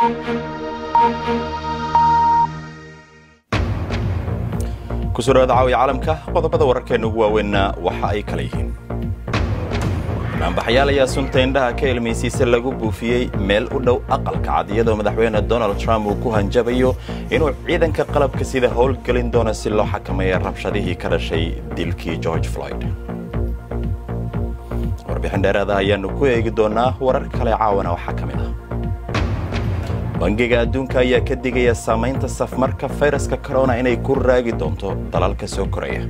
kusoo dhawaada caawiya caalamka qodobada wararkeenna ugu waaweynna waxa ay kala yihiin naanbaxayaal ayaa sunta indhaha ka ilmaysiisa lagu buufiyey meel u dhow aqalka cad iyadoo madaxweyne donald trump uu ku hanjabayo inuu ciidanka qalabka sida howlgelin doono si loo xakameeya rabshadihii ka dhashay dilkii george floyd warbixin dheeraada ayaannu ku eegi doonnaa warar kale caawana waxaa ka mid ah bangiga adduunka ayaa ka digaya saamaynta safmarka fayraska corona inay ku raagi doonto dalalka soo koraya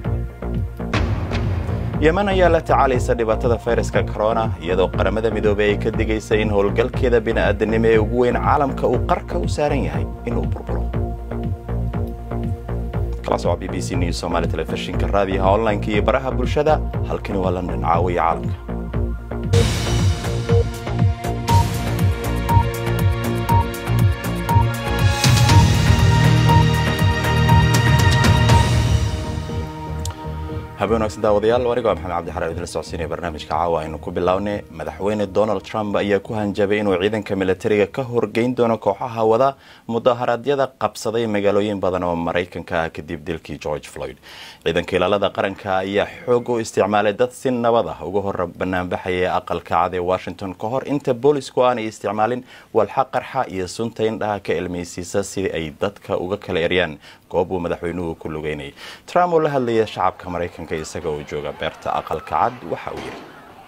yeman ayaa la tacaalaysa dhibaatada fayraska corona iyadoo qaramada midoobey ay ka digaysa in howlgalkeeda bini'aadanimo ee ugu weyn caalamka uu qarka u saaran yahay inuu burburo kala soco b b c news somaali telefishinka raadiyaha online-ka iyo baraha bulshada halkani waa london caawiya caalamka habeen wanaagsan daawadayaal anigo waa maxamed cabdi xaraar idinla socodsiinaya barnaamijka caawa aynu ku bilownay madaxweyne donald trump ayaa ku hanjabay inuu ciidanka militariga ka horgeyn doono kooxaha wada mudaharaadyada qabsaday magaalooyin badan oo maraykanka ah kadib dilkii george floyd ciidanka ilaalada qaranka ayaa xoog u isticmaalay dad si nabad ah uga hor banaanbaxaya aqalka cad ee washington ka hor inta boolisku aanay isticmaalin walxa qarxa iyo sunta indhaha ka ilmaysiisa sidii ay dadka uga kala eryaan goob uu madaxweynuhu ku lugeynayay trump oo la hadlaya shacabka maraykanka isaga oo jooga beerta aqalka cad waxa uu yidhi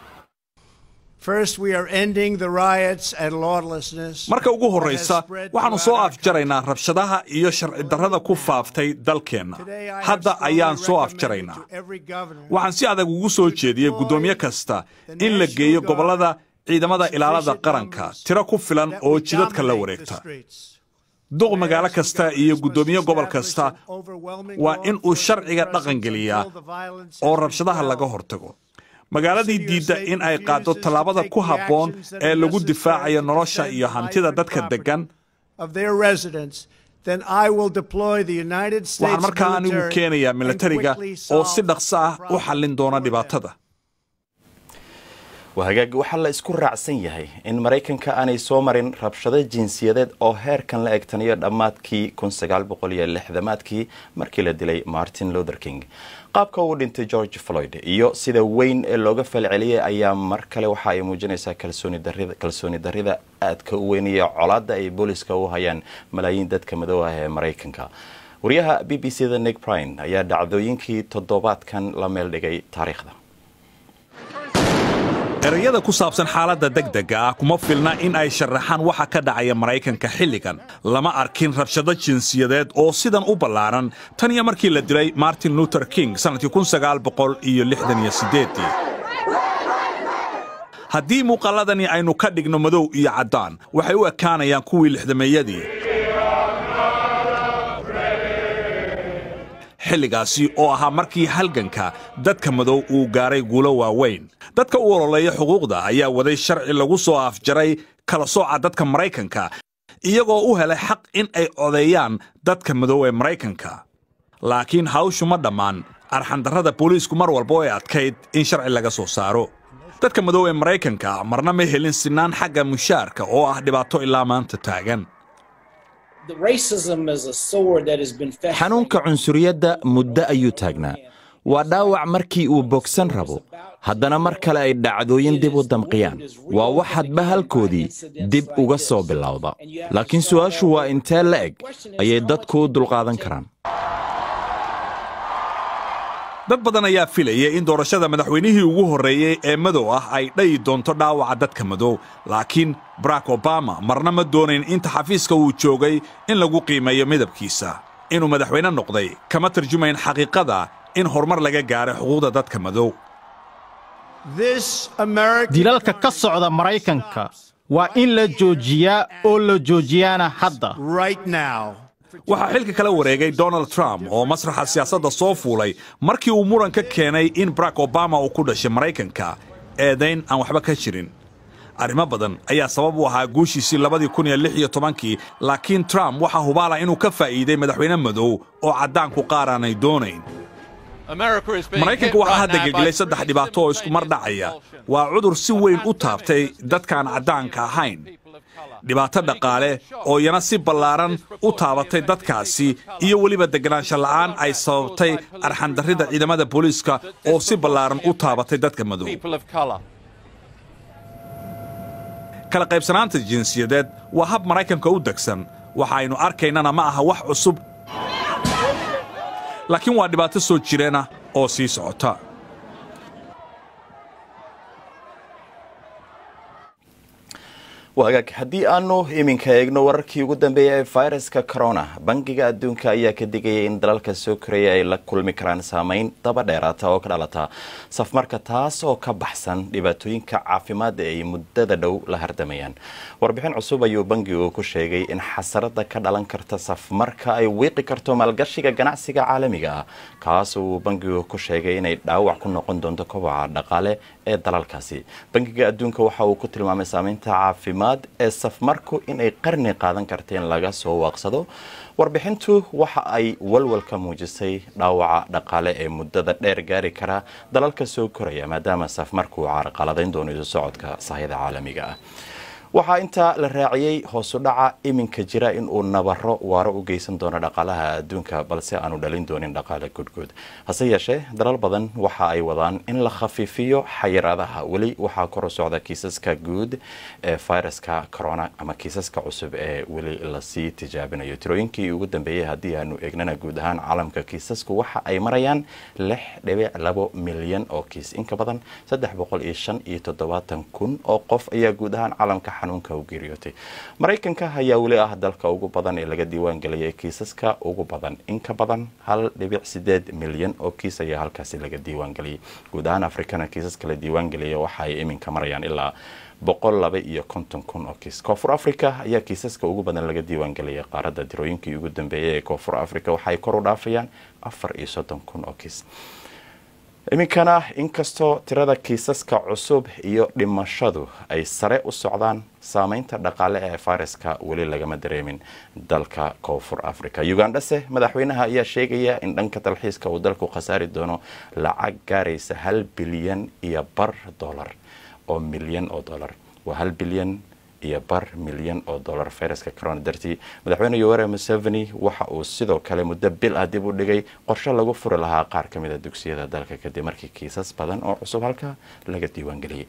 marka ugu horraysa waxaannu soo afjaraynaa rabshadaha iyo sharci darrada ku faaftay dalkeenna hadda ayaan soo afjaraynaa waxaan si adag ugu soo jeediyey guddoomiye kasta in la geeyo gobollada ciidamada ilaalada qaranka tiro ku filan oo jidadka la wareegta duq magaalo kasta iyo guddoomiye gobol kasta waa in uu sharciga dhaqangeliyaa oo rabshadaha laga hortago magaaladii diidda in ay qaaddo tallaabada ku habboon ee lagu difaacayo nolosha iyo hantida dadka deggan waxaan markaa anigu keenayaa militariga oo si dhaqso ah u xallin doona dhibaatada wahagaag waxaa la isku raacsan yahay in maraykanka aanay soo marin rabshado jinsiyadeed oo heerkan la egtaniyo dhammaadkii maadkii markii la dilay martin luther king qaabka uu dhintay george floyd iyo sida weyn ee looga falceliyay ayaa mar kale waxa ay muujinaysaa kalsooni darrida aadka u weyn iyo colaadda ay booliska u hayaan malaayiin dadka madow ah ee maraykanka wariyaha b b c da nick brine ayaa dhacdooyinkii toddobaadkan la meel dhigay taariikhda erayada ku saabsan xaaladda degdega ah kuma filna in ay sharaxaan waxa ka dhacaya maraykanka xilligan lama arkin rabshado jinsiyadeed oo sidan u ballaaran tan iyo markii la dilay martin luther king sannadkii haddii muuqaalladani aynu ka dhigno madow iyo caddaan waxay u ekaanayaan kuwii lixdameeyadii xilligaasi oo ahaa markii halganka dadka madow uu gaaray guulo waaweyn dadka u ololeeya xuquuqda ayaa waday sharci lagu soo afjaray kala sooca dadka maraykanka iyagoo u helay xaq in ay codeeyaan dadka madow ee maraykanka laakiin hawshu ma dhammaan arxandarrada booliisku mar walba oo ay adkayd in sharci laga soo saaro dadka madow ee maraykanka marna ma helin sinaan xagga mushaarka oo ah dhibaato ilaa maanta taagan xanuunka cunsuriyadda muddo ayuu taagnaa waa dhaawac markii uu bogsan rabo haddana mar kale ay dhacdooyin dib u damqiyaan waa wax hadba halkoodii dib uga soo bilowda laakiin su'aashu waa intee la eg ayay dadku u dulqaadan karaan dad badan ayaa filaya in doorashada madaxweynihii ugu horreeyey ee madow ah ay dhayi doonto dhaawaca dadka madow laakiin barack obama marna ma doonayn inta xafiiska uu joogay in lagu qiimeeyo midabkiisa inuu madaxweyne noqday kama tarjumayn xaqiiqada in horumar laga gaaray xuquuqda dadka madow dilalka ka socda maraykanka waa in la joojiyaa oo la joojiyaana hadda waxaa xilka kala wareegay donald trump oo masraxa siyaasadda soo fuulay markii uu muran ka keenay in barack obama uu ku dhashay maraykanka eedayn aan waxba ka jirin arrimo badan ayaa sabab u ahaa guushiisii labadii kun iyo lix iyo tobankii laakiin trump waxaa hubaala inuu ka faa'iiday madaxweyne madow oo caddaanku qaar aanay doonayn maraykanka waxaa hadda gelgelay saddex dhibaato oo isku mar dhacaya waa cudur si weyn u taabtay dadkaan caddaanka ahayn dhibaato dhaqaale oo iyana si ballaaran u taabatay dadkaasi iyo weliba deganaansho la'aan ay sababtay arxandarrida ciidamada booliiska oo si ballaaran u taabatay dadka madow kala qaybsanaanta jinsiyadeed waa hab maraykanka u degsan waxa aynu arkaynana ma aha wax cusub laakiin waa dhibaato soo jireenah oo sii socota waagaag haddii aanu iminka eegno wararkii ugu dambeeyay ee fayraska corona bangiga adduunka ayaa ka digaya in dalalka soo koraya ay la kulmi karaan saameyn daba dheeraata oo ka dhalata safmarka taas oo ka baxsan dhibaatooyinka caafimaad ee ay muddada dhow la hardamayaan warbixin cusub ayuu bangigu ku sheegay in xasarada ka dhalan karta safmarka ay wiiqi karto maalgashiga ganacsiga caalamiga ah kaas uu bangigu ku sheegay inay dhaawac ku noqon doonto kobaca dhaqaale ee dalalkaasi bangiga adduunka waxa uu ku tilmaamay saameynta caafimaad ee safmarku inay qarni qaadan karta in laga soo waaqsado warbixintu waxa ay walwal ka muujisay dhaawaca dhaqaale ee muddada dheer gaari kara dalalka soo koraya maadaama safmarku uu carqaladayn doono isu socodka sahayada caalamiga ah waxaa intaa la raaciyey hoosu dhaca iminka jira in uu nabaro waaro u geysan doono dhaqaalaha adduunka balse aanu dhalin doonin dhaqaale gudguud hase yeeshee dalal badan waxa ay wadaan in la khafiifiyo xayiraadaha weli waxaa kor u socda kiisaska guud ee fayraska corona ama kiisaska cusub ee weli lasii tijaabinayo tirooyinkii ugu dambeeyey haddii aanu eegnana guud ahaan caalamka kiisasku waxa ay marayaan lix dhibic labo milyan oo kiis inka badan saddex boqol iyo shan iyo toddobaatan kun oo qof ayaa guud ahaan caalamka xanuunka u geeriyootay maraykanka ayaa weli ah dalka ugu badan ee laga diiwaan geliyay kiisaska ugu badan in ka badan hal dhibic sideed milyan oo kiis ayaa halkaasi laga diiwaan geliyay guud ahaan afrikana kiisaska la diiwaan geliyay waxa ay iminka marayaan ilaa boqol laba iyo konton kun oo kiis koonfur africa ayaa kiisaska ugu badan laga diiwaan geliyay qaaradda dirooyinkii ugu dambeeyay ee koonfur africa waxaay kor u dhaafayaan afar iyo soddon kun oo kiis iminkana inkastoo tirada kiisaska cusub iyo dhimashadu ay sare u socdaan saameynta dhaqaale ee fayraska weli lagama dareemin dalka koonfur africa ugandhase madaxweynaha ayaa sheegaya in dhanka dalxiiska uu dalku khasaari doono lacag gaaraysa hal bilyan iyo bar dollar oo milyan oo dollar waa hal bilyan iyo bar milyan oo dollar fayraska corona dartii madaxweyne yoweri museveni waxa uu sidoo kale muddo bil ah dib u dhigay qorshe lagu furi lahaa qaar ka mid a dugsiyada dalka kadib markii kiisas badan oo cusub halka laga diiwaangeliyey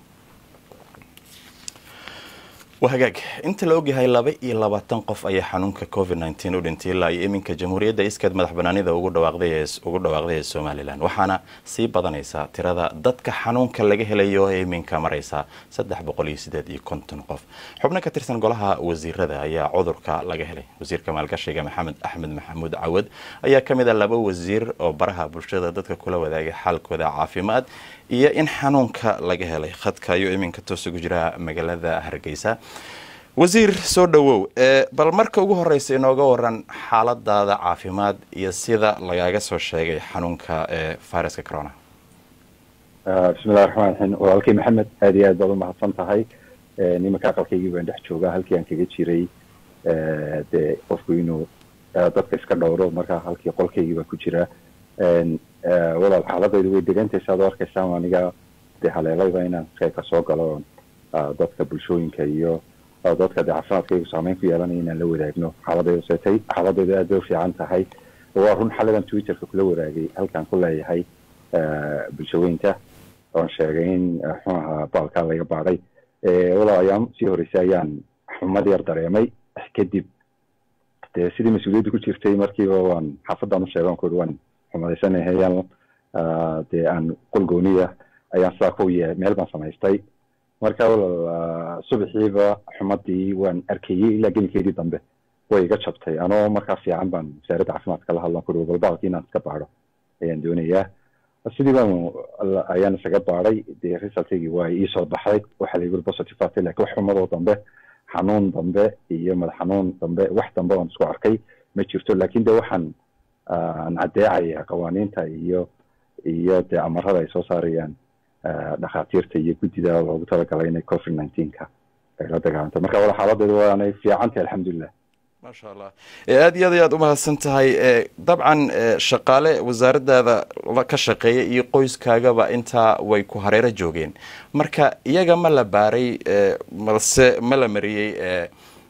waa hagaag inta la ogyahay laba iyo labaatan qof ayaa xanuunka covid nteen u dhintay ilaa iyo iminka jamhuuriyadda iskeed madax banaanida ugu dhawaaqday ee somalilan waxaana sii badanaysa tirada dadka xanuunka laga helayo ee iminka maraysa saddex boqol iyo sideed iyo konton qof xubno ka tirsan golaha wasiirada ayaa cudurka laga helay wasiirka maalgashiga maxamed axmed maxamuud cawad ayaa ka mid a laba wasiir oo baraha bulshada dadka kula wadaagay xaalkooda caafimaad iyo in xanuunka laga helay khadka ayuu iminka toos ugu jira magaalada hargeysa wasiir soo dhowow bal marka ugu horeysa inooga waran xaaladaada caafimaad iyo sida lagaaga soo sheegay xanuunka ee viruska corona bismillahi raxmaan raxiim walaalkay maxamed aada iyo aad baad umahadsan tahay nimanka aqalkaygii baan dhex joogaa halkii aan kaga jiray dee qofku inuu dadka iska dhowro marka halkii qolkaygii baan ku jiraa walaal xaaladaydu way degantahay saad u arkaysaan aniga dee haleelayba inaan qeybka soo galo dadka bulshooyinka iyo dadka dee caafimaadkaygu saameyn ku yeelanaya inaan la wadaagno xaaladaydu seetay xaaladaydu aad bay u fiican tahay waa run xalidan twitterka kula wadaagay halkaan ku leeyahay bulshooyinka oon sheegay in muxuu ahaa baalkaa laga baadhay walaal ayaam sii horeysay ayaan xumad yar dareemay kadib dee sidii mas-uuliyadda ku jirtay markiiba waan xaafadaan u sheegan kuri waan xumadaysanahayaan dee aan qol gooniya ayaan sidaa ku ye meel baan samaystay marka walaal subaxiiba xumadii waan arkayey ilaa gelinkeedii dambe way iga jabtay anoo markaa fiican baan wasaaradda caafimaadka la hadlan kuri balbaalki inaan iska baadho ayaan doonayaa sidii baan ayaan isaga baadhay dee resultigii waa iisoo baxday waxaa layihi positive atay lakin wax xumadoo dambe xanuun dambe iyo madax xanuun dambe wax dambe oon isku arkay ma jirto lakin de waxaan aan caddeecaya qawaaniinta iyo iyo dee amarada ay soo saarayaan dhakhaatiirta iyo guddida loogu talagalay inay covid nineteenka ay la dagaalanto marka wala xaaladeedu waanay fiican tahay alxamdulilah maasha allah aada iyo aad ayaad umahadsan tahay dabcan shaqaale wasaaradaada ka shaqeeya iyo qoyskaagaba intaa way ku hareero joogeen marka iyaga ma la baaray balse ma la mariyey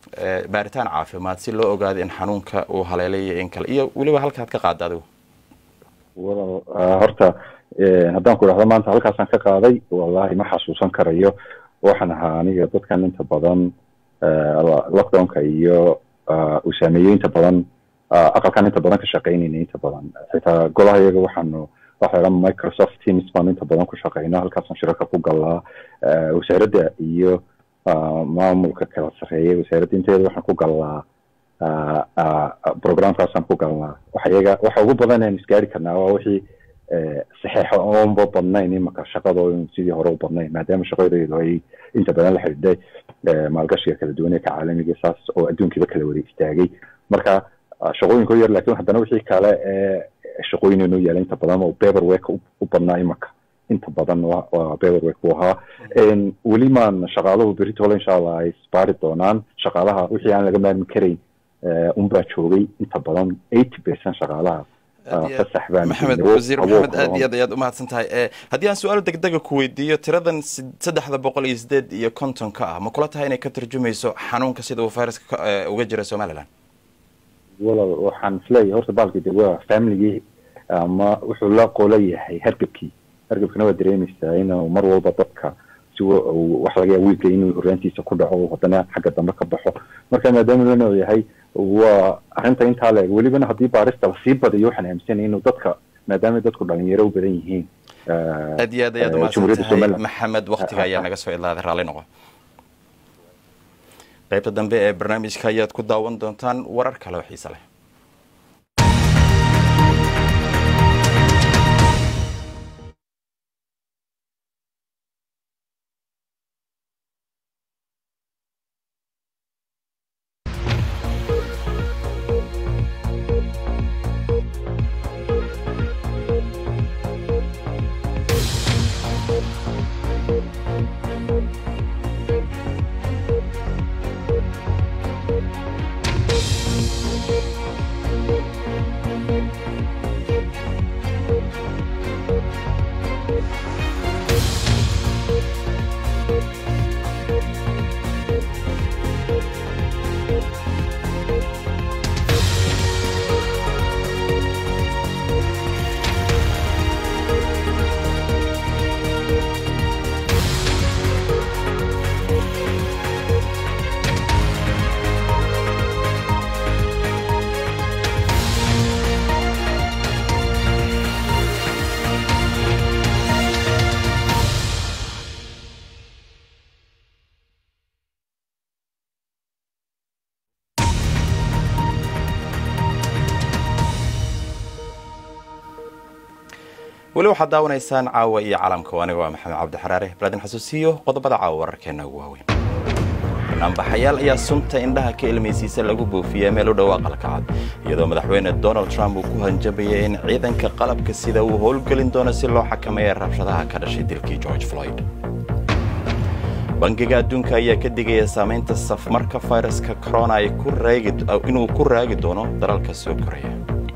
baaritaan caafimaad si loo ogaado in xanuunka uu haleelay in kale iyo weliba halkaad ka qaada adigu walaal horta haddaan ku idhahdo maanta halkaasaan ka qaaday wallahi ma xasuusan karayo waxaan ahaa aniga dadkan inta badan lockdownka iyo uu saameeyey inta badan aqalkan inta badan ka shaqaynayna inta badan xitaa golaha iyaga waxaanu waxa la microsoft teams baan inta badan ku shaqayna halkaasaan shirarka ku galaa wasaaradda iyo maamulka kala sarreeya wasaaradda inteeda waxaan ku galnaa programkaasaan ku galnaa waxa iyaga waxa ugu badan aan isgaari karnaa waa wixii saxeexo oonba badnayn imaka shaqada sidii hore u badnayn maadaama shaqadeedu ay inta badan la xidhiidhay maalgashiga kala duwan ee ka caalamiga saas oo adduunkiiba kala wada istaagay marka shaqooyinka yar lakin haddana wixii kale ee shaqooyin inoo yaala inta badan oo paperwork u badnaa imaka inta badan waa paperwork buu ahaa weli maan shaqaaluhu beritole insha allah ay isbaari doonaan shaqaalaha wixii aan laga maarmi karayn unbaa joogay inta badan eighty percent shaqaalaha maxamed wasiir maxamed aad iyo aad ayaad umahadsan tahay haddii aan su-aal degdega ku weydiiyo tiradan saddexda boqol iyo sideed iyo kontonka ah ma kula tahay inay ka tarjumayso xanuunka sida uu viruska uga jira somaliland walal waxaan isleeyahay horta baalki de waa familigii ama wuxuu la qola yahay hargebkii hargebkana waa dareemaysaa inuu mar walba dadka si wax laga yaa wiilka inuu horaantiisa ku dhaco haddana xagga dambe ka baxo marka maadaama lana yahay waa arrinta intaa leeg welibana haddii baarista lasii badayo waxaan aaminsanay inuu dadka maadaama dadku dhalinyaro u badan yihiin aad iyo aad ayaad umahadsan tahay maxamed waktiga ayaa naga soo idlaaday raalli noqo qaybta dambe ee barnaamijka ayaad ku daawan doontaan warar kale oo xiise leh weli waxaad daawanaysaan caawa iyo caalamka aniga waa maxamed cabdi xaraare baladin xasuusiyo qodobada caawa wararkeena ugu waaweyn banaanbaxayaal ayaa sunta indhaha ka ilmaysiisa lagu buufiyaa meel u dhow aqalka cad iyadoo madaxweyne donald trump uu ku hanjabayay in ciidanka qalabka sida uu howlgelin doono si loo xakameeya rabshadaha ka dhashay dilkii george floyd bangiga adduunka ayaa ka digaya saamaynta safmarka fayraska corona inuu ku raagi doono dalalka soo koraya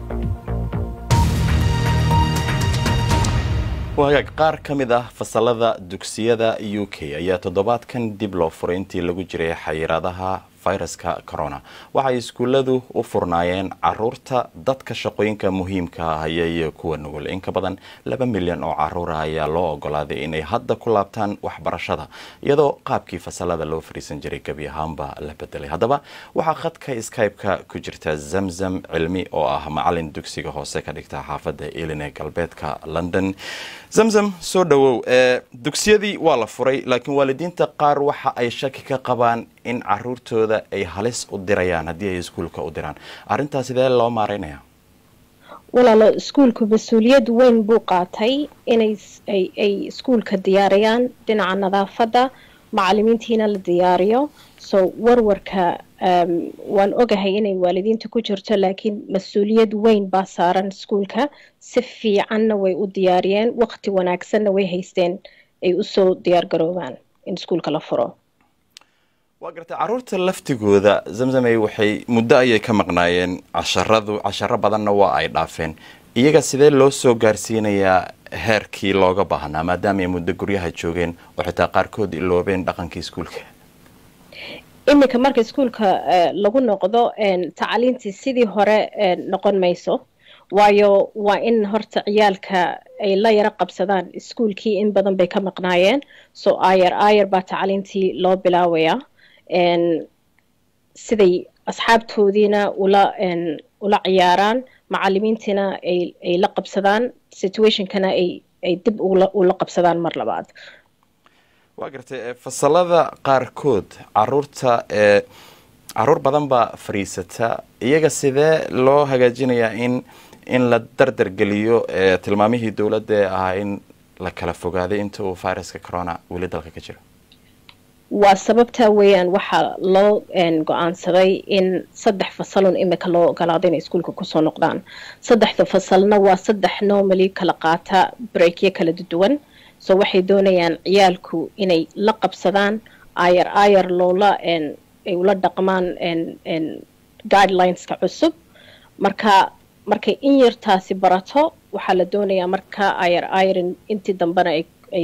wagaag qaar ka mid ah fasalada dugsiyada u k ayaa toddobaadkan dib loo furay intii lagu jiray xayiraadaha fayraska corona waxay iskuulladu u furnaayeen caruurta dadka shaqooyinka muhiimka ah haya iyo kuwa nugul in ka badan laba milyan oo caruura ayaa loo ogolaaday inay hadda ku laabtaan waxbarashada iyadoo qaabkii fasalada loo fariisan jiray gebi ahaanba la bedelay haddaba waxaa khadka skype-ka ku jirta zamzam cilmi oo ah macalin dugsiga hoose ka dhigta xaafadda elin ee galbeedka london zamzam soo dhawow dugsiyadii waa la furay laakiin waalidiinta qaar waxa ay shaki ka qabaan in caruurtooda ay halis u dirayaan haddii ay iskuulka u diraan arrintaas sidee loo maaraynaya walaalo iskuulku mas-uuliyad weyn buu qaatay inay ay iskuulka diyaariyaan dhinaca nadaafadda macalimiintiina la diyaariyo so warwarka waan ogahay inay waalidiinta ku jirto laakiin mas-uuliyad weyn baa saaran iskuulka si fiicanna way u diyaariyeen waqti wanaagsanna way haysteen ay usoo diyaar garoobaan in iskuulka la furo waa gartay caruurta laftigooda zamzamey waxay muddo ayay ka maqnaayeen casharadu casharo badanna waa ay dhaafeen iyaga sidee loo soo gaarsiinayaa heerkii looga baahnaa maadaama ay muddo guryaha joogeen oo xitaa qaarkood iloobeen dhaqankii iskuulka iminka marka iskuulka lagu noqdo tacliintii sidii hore noqon mayso waayo waa in horta ciyaalka ay la yaro qabsadaan iskuulkii in badan bay ka maqnaayeen so ayar ayar baa tacliintii loo bilaabayaa siday asxaabtoodiina ula ula ciyaaraan macalimiintiina ay ay la qabsadaan situationkana ay ay dib ula ula qabsadaan mar labaad waa gartay fasalada qaarkood caruurta ee caruur badan baa fadhiisata iyaga sidee loo hagaajinayaa in in la dardar geliyo tilmaamihii dowladda ee ahaa in la kala fogaaday inta uu viruska corona weli dalka ka jiro waa sababtaa weeyaan waxaa loo go-aansaday in saddex fasalun imika loo ogolaado inay iskuulka kusoo noqdaan saddexda fasalna waa saddex normally kala qaata breakyo kala duwan so waxay doonayaan ciyaalku inay la qabsadaan ayar ayar loola ay ula dhaqmaan guidelineska cusub marka markay in yartaasi barato waxaa la doonayaa marka ayar ayar intii dambena ay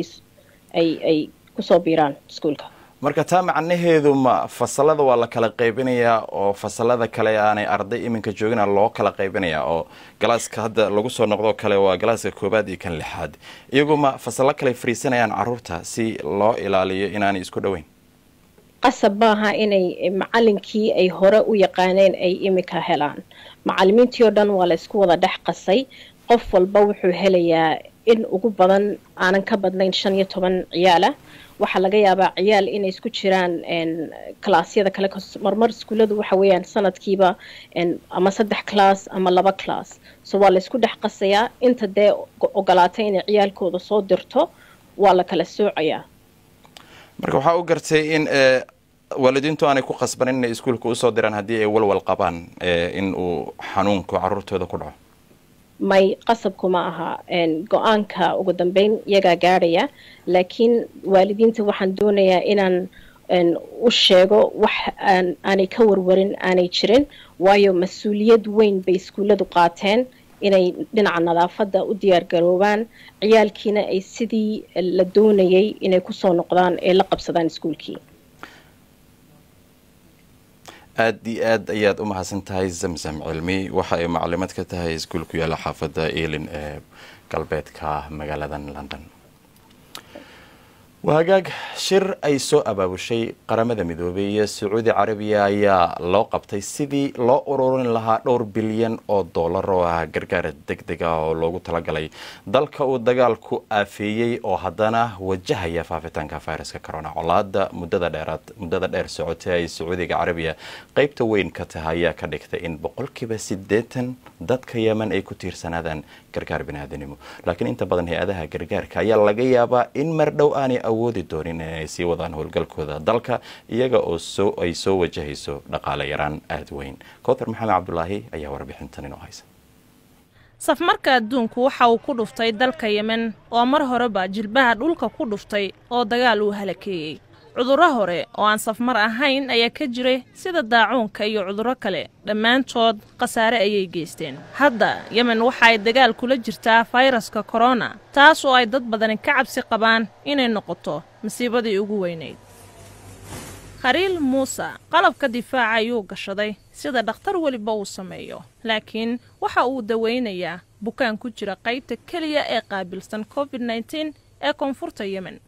ay kusoo biiraan iskuulka marka taa macnaheedu ma fasalada waa la kala qaybinayaa oo fasalada kale aanay arday iminka joogina loo kala qaybinayaa oo galaaska hadda lagu soo noqdo kale waa galaaska koobaad iyo kan lixaad iyagu ma fasalo kale fariisanayaan caruurta si loo ilaaliyo inaanay isku dhoweyn qasab maaha inay macalinkii ay hore u yaqaaneen ay imika helaan macalimiintii oo dhan waa la isku wada dhex qasay qof walba wuxuu helayaa in ugu badan aanan ka badnayn shan iyo toban ciyaala waxaa laga yaabaa ciyaal inay isku jiraan kalaasyada kale marmar iskuulladu waxa weeyaan sanadkiiba ama saddex class ama laba class so waa la isku dhex qasayaa inta dee ogolaatay inay ciyaalkooda soo dirto waa la kala soocayaa marka waxaa u gartay in waalidiintu aanay ku qasbanin inay iskuulka usoo diraan haddii ay walwal qabaan in uu xanuunku caruurtooda ku dhaco may qasabku ma aha go-aanka ugu dambeyn iyagaa gaadhaya laakiin waalidiinta waxaan doonayaa inaan u sheego wax aanay ka warwarin aanay jirin waayo mas-uuliyad weyn bay iskuulladu qaateen inay dhinaca nadaafadda u diyaargaroobaan ciyaalkiina ay sidii la doonayay inay kusoo noqdaan ee la qabsadaan iskuulkii aada iyo aad ayaad u mahadsan tahay zamzam cilmi waxa ay macalimaad ka tahay iskuul ku yaalla xaafadda elin ee galbeedka magaaladan london wahagaag shir ay soo abaabushay qaramada midoobay iyo sacuudi carabiya ayaa loo qabtay sidii loo ururin lahaa dhowr bilyan oo dollar oo ah gargaar deg deg ah oo loogu talagalay dalka uu dagaalku aafeeyey oo haddana wajahaya faafitaanka viruska corona colaada muddada dheeraad muddada dheer socotay ay sacuudiga carabiya qeybta weyn ka tahay ayaa ka dhigtay in boqolkiiba siddeetan dadka yemen ay ku tiirsanaadaan gargaar biniaadanimo laakiin inta badan hay-adaha gargaarka ayaa laga yaabaa in mar dhow aanay awoodi doonin inay sii wadaan howlgalkooda dalka iyaga oo soo ay soo wajahayso dhaqaale yaraan aada weyn kowtar maxamed cabdulaahi ayaa warbixintan inoo haysa safmarka adduunku waxa uu ku dhuftay dalka yemen oo mar horeba jilbaha dhulka ku dhuftay oo dagaal uu halakeeyey cudurro hore oo aan safmar ahayn ayaa ka jiray sida daacuunka iyo cudurro kale dhammaantood khasaare ayay geysteen hadda yemen waxa ay dagaal kula jirtaa fayraska korona taas oo ay dad badani ka cabsi qabaan inay noqoto masiibadii ugu weynayd khaliil muuse qalabka difaaca ayuu gashaday sida dhakhtar weliba uu sameeyo laakiin waxa uu dawaynayaa bukaan ku jira qaybta keliya ee qaabilsan covid nteen ee koonfurta yemen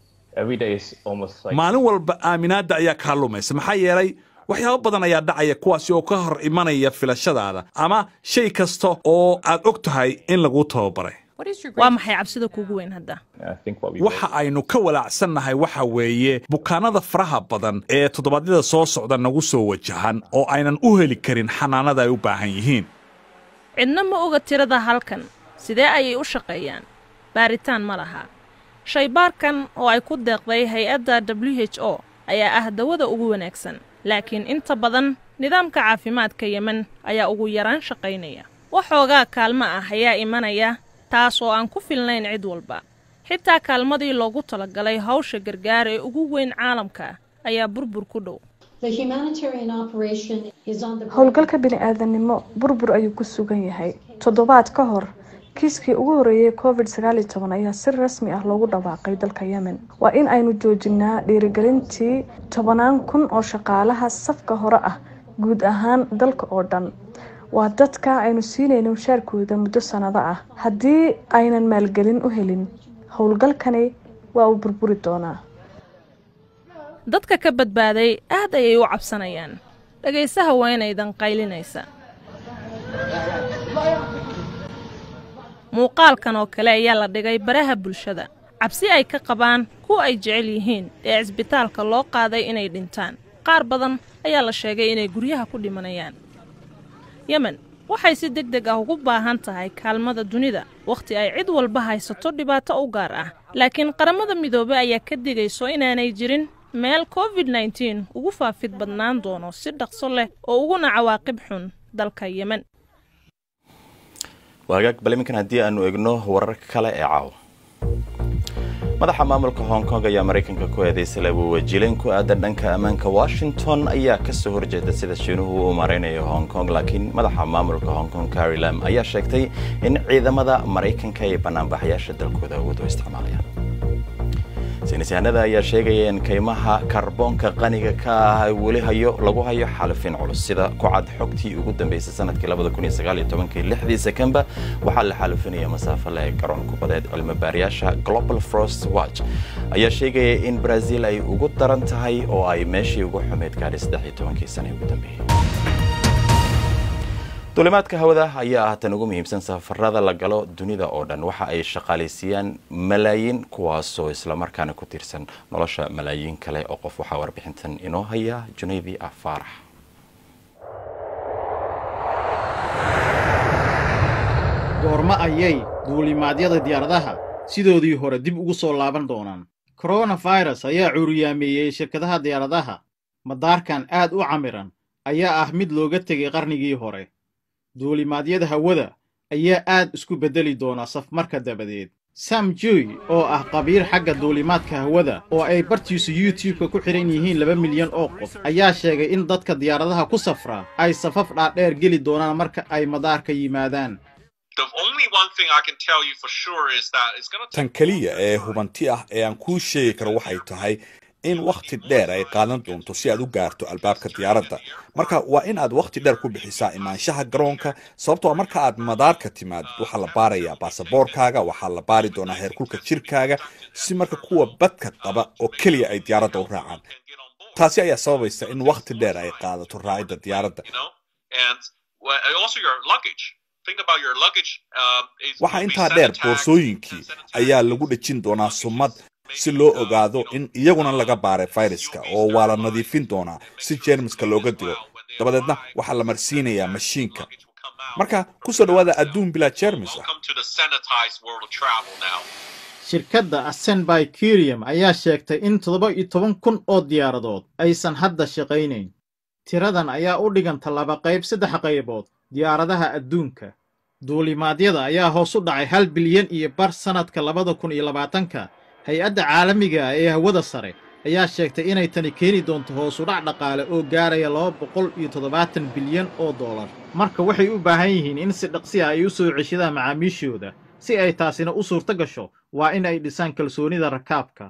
maalin walba aaminaadda ayaa kaa lumaysa maxaa yeelay waxyaabo badan ayaa dhacaya kuwaasi oo ka hor imanaya filashadaada ama shay kasta oo aad og tahay in laguu tababaray waa maxay cabsida kuugu weyn hadda waxa aynu ka walaacsannahay waxa weeye bukaanada faraha badan ee toddobaadyada soo socda nagu soo wajahan oo aynan u heli karin xanaanada ay u baahan yihiin cidna ma oga tirada halkan sidee ayay u shaqeeyaan baaritaan ma laha shaybaarkan oo ay ku deeqday hay-adda w h o ayaa ah dawada ugu wanaagsan laakiin inta badan nidaamka caafimaadka yemen ayaa ugu yaraan shaqaynaya waxoogaa kaalmo ah ayaa imanaya taas oo aan ku filnayn cid walba xitaa kaalmadii loogu talagalay hawsha gargaar ee ugu weyn caalamka ayaa burbur ku dhow howlgalka bini-aadanimo burbur ayuu ku sugan yahay toddobaad ka hor kiiskii ugu horreeyay covid sagaal iyo toban ayaa si rasmi ah loogu dhawaaqay dalka yemen waa in aynu joojinaa dhiirigelintii tobanaan kun oo shaqaalaha safka hore ah guud ahaan dalka oo dhan waa dadka aynu siinayno mushaarkooda muddo sanado ah haddii aynan maalgelin u helin howlgalkani waa uu burburi doonaa dadka ka badbaaday aad ayay u cabsanayaan dhegaysaha weynaydan qaylinaysa muuqaalkan oo kale ayaa la dhigay baraha bulshada cabsi ay ka qabaan kuwa ay jecel yihiin ee cisbitaalka loo qaaday inay dhintaan qaar badan ayaa la sheegay inay guryaha ku dhimanayaan yemen waxay si deg deg ah ugu baahan tahay kaalmada dunida wakhti ay cid walba haysato dhibaato u gaar ah laakiin qaramada midoobey ayaa ka digayso inaanay jirin meel covid nteen ugu faafid badnaan doono si dhaqso leh oo uguna cawaaqib xun dalka yemen waagaag bal iminkan haddii aanu egno wararka kale ee caawa madaxa maamulka hong kong ayaa maraykanka ku eedaysay labuwajileen ku aadan dhanka ammaanka washington ayaa kasoo horjeeda sida shiinuhu uu maraynayo hong kong laakiin madaxa maamulka hong kong carri lam ayaa sheegtay in ciidamada maraykanka ay banaanbaxayaasha dalkooda awood u isticmaalayaan saynisyahanada ayaa sheegaya in kaymaha kaarboonka qaniga ka ah weli hayo lagu hayo xalifin culus sida ku cad xogtii ugu dambeysay sanadkii lixdii sekemba waxaa la xalifinaya masaafo le garoon kubadeed cilmibaarayaasha global frost watch ayaa sheegaya in brazil ay ugu daran tahay oo ay meeshii ugu xumeyd gaadhay saddex tobankii sane ugu dambeeyey duulimaadka hawada ayaa ah tan ugu muhiimsan safarada la galo dunida oo dhan waxa ay shaqaalaysiiyaan malaayiin kuwaasoo islamarkaana ku tiirsan nolosha malaayiin kale oo qof waxaa warbixintan inoo haya junaydi ah faarax goormo ayay duulimaadyada diyaaradaha sidoodii hore dib ugu soo laaban doonaan koronafirus ayaa cuuriyaameeyey shirkadaha diyaaradaha madaarkan aad u camiran ayaa ah mid looga tegay qarnigii hore duulimaadyada hawada ayaa aad isku beddeli doona safmarka dabadeed sam joy oo ah qabiir xagga duulimaadka hawada oo ay bartiisu youtube-ka ku xidhan yihiin laba milyan oo qof ayaa sheegay in dadka diyaaradaha ku safra ay safaf dhaadheer geli doonaan marka ay madaarka yimaadaan tan keliya ee hubanti ah ee aan kuu sheegi karo waxay tahay in wakhti dheer ay qaadan doonto si aad u gaarto albaabka diyaaradda marka waa in aad wakhti dheer ku bixisaa imaanshaha garoonka sababtoo marka aad madaarka timaadid waxaa la baarayaa baasaboorkaaga waxaa la baari doonaa heerkulka jirkaaga si marka kuwa badka qaba oo keliya ay diyaaradda u raacaan taasi ayaa sababaysa in wakhti dheer ay qaadato raacidda diyaaradda waxaa intaa dheer boorsooyinkii ayaa lagu dhejin doonaa sumad si loo ogaado in iyaguna laga baaray fayraska oo waa la nadiifin doonaa si jeermiska looga dilo dabadeedna waxaa la marsiinayaa mashiinka marka ku soo dhowaada adduun bilaa jeermis ah shirkadda asenby kirium ayaa sheegtay in toddoba iyo toban kun oo diyaaradood aysan hadda shaqaynayn tiradan ayaa u dhiganta laba qayb saddex qaybood diyaaradaha adduunka duulimaadyada ayaa hoos u dhacay hal bilyan iyo bar sannadka labada kun iyo labaatanka hay-adda caalamiga ah ee hawada sare ayaa sheegtay inay tani keeni doonto hoos udhac dhaqaale oo gaaraya laba boqol iyo toddobaatan bilyan oo dollar marka waxay u baahan yihiin in si dhaqsi ah ay u soo ceshadaan macaamiishooda si ay taasina u suurto gasho waa in ay dhisaan kalsoonida rakaabka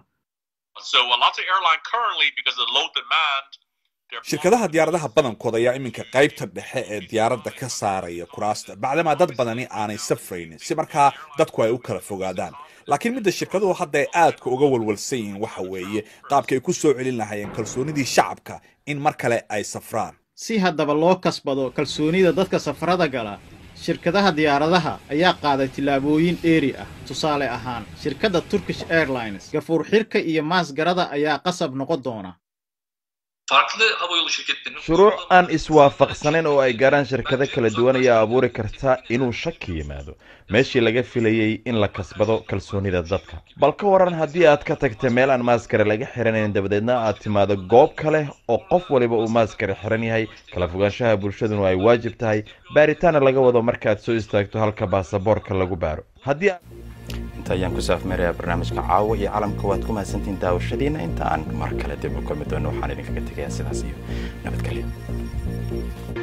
shirkadaha diyaaradaha badankooda ayaa iminka qaybta dhexe ee diyaaradda ka saaraya kuraasta bacdamaa dad badani aanay safraynin si markaa dadku ay u kala fogaadaan laakiin midda shirkaduhu hadda ay aadka uga walwalsan yihiin waxa weeye qaabka ay ku soo celin lahayeen kalsoonidii shacabka in mar kale ay safraan si haddaba loo kasbado kalsoonida dadka safarada gala shirkadaha diyaaradaha ayaa qaaday tillaabooyin dheeri ah tusaale ahaan shirkadda turkish airlines gafuur xirka iyo maasgarada ayaa qasab noqon doona shuruuc aan iswaafaqsanayn oo ay gaaraan shirkado kala duwan ayaa abuuri karta inuu shaki yimaado meeshii laga filayey in la kasbado kalsoonida dadka bal ka waran haddii aad ka tagta meel aan maaskare laga xiranayn dabadeedna aad timaado goob kale oo qof waliba uu maaskare xiran yahay kala fogaanshaha bulshaduna ay waajib tahay baaritaana laga wado markaaad soo istaagto halka baasaboorka lagu baaro haddii inta ayaan ku saafmeerayaa barnaamijka caawa iyo calamka waad ku mahadsantihiin daawashadiina inta aan mar kale dib u kulmi doono waxaan idinkaga tegayaa sidaas iyo nabadgelyo